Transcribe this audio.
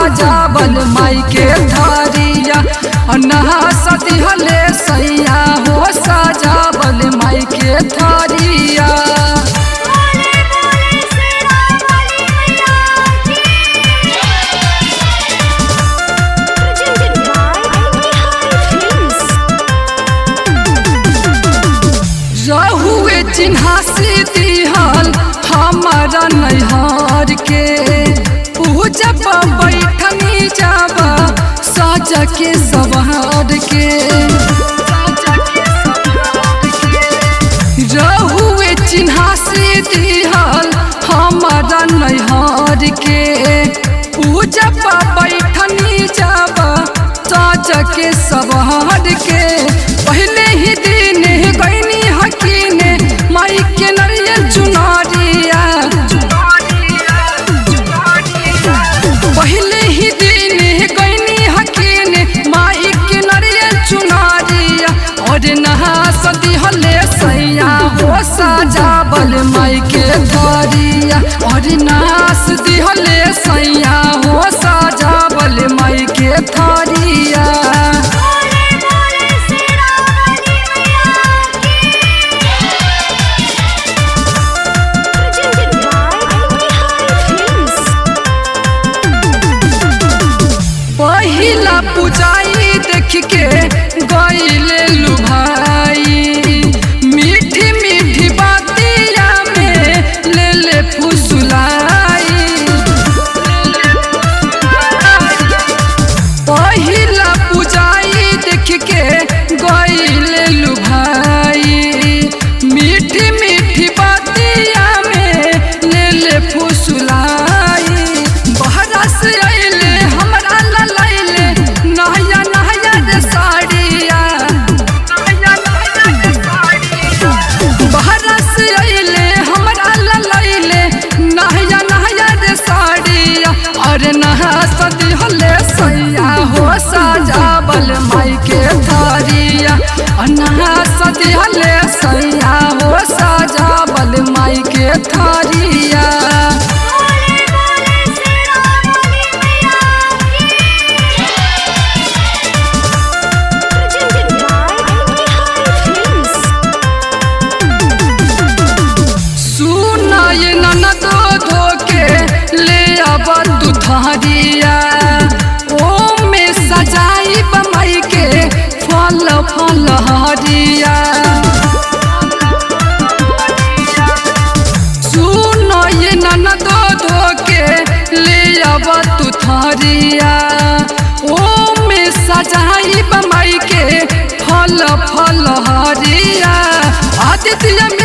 सजावल माई के थारिया नहा सती हले सैया हो सजावल माई के थारिया बोले बोले शेरा वाली मैया की presented by Bihari Films रहुए चिन्हासी दिहल हमारा नैहर के पूजब बैठनी जब सज के सवार के रहुए चिन्हासी दिहल हमारा नैहर के पूजब बैठनी जब सज के सवार के पहले ही दिन गईनी हकीने माई के नरियल चुनारिया पहले ही दिन गईनी हकीने माई के नरियल चुनारिया और नहा सदी हले सैया हो सजावल माई के धरिया और नहा सदी हले सैया हो सजावल माई के धरिया बोले बोले शेरा वाली मैया की presented by Bihari Films पहिला पुजाई देख के गईले लुभाई मीठी मीठी बातिया में ले ले फुसुलाई पहिला पुजाई देख के गईले लुभाई मीठी मीठी बातिया में ले ले फुसुलाई बहरा से अइले हमरा ललैले नहया नहया रे साड़िया नहया नहया रे साड़िया बहरा से अइले हमरा ललैले नहया नहया रे साड़िया और नहा सदी हले सैया हो सजावल माई के थारिया और नहा सदी हले सैया हो सजावल माई के थारिया बोले बोले शेरा वाली मैया की presented by Bihari Films सुनाय ननदो धोके ले अब तू थारिया ओ में सजाई बमई के फल फल हरिया सुनाय ननदो धोके ले अब तू थारिया ओ में सजाई बमई के फल फल हरिया आदित्य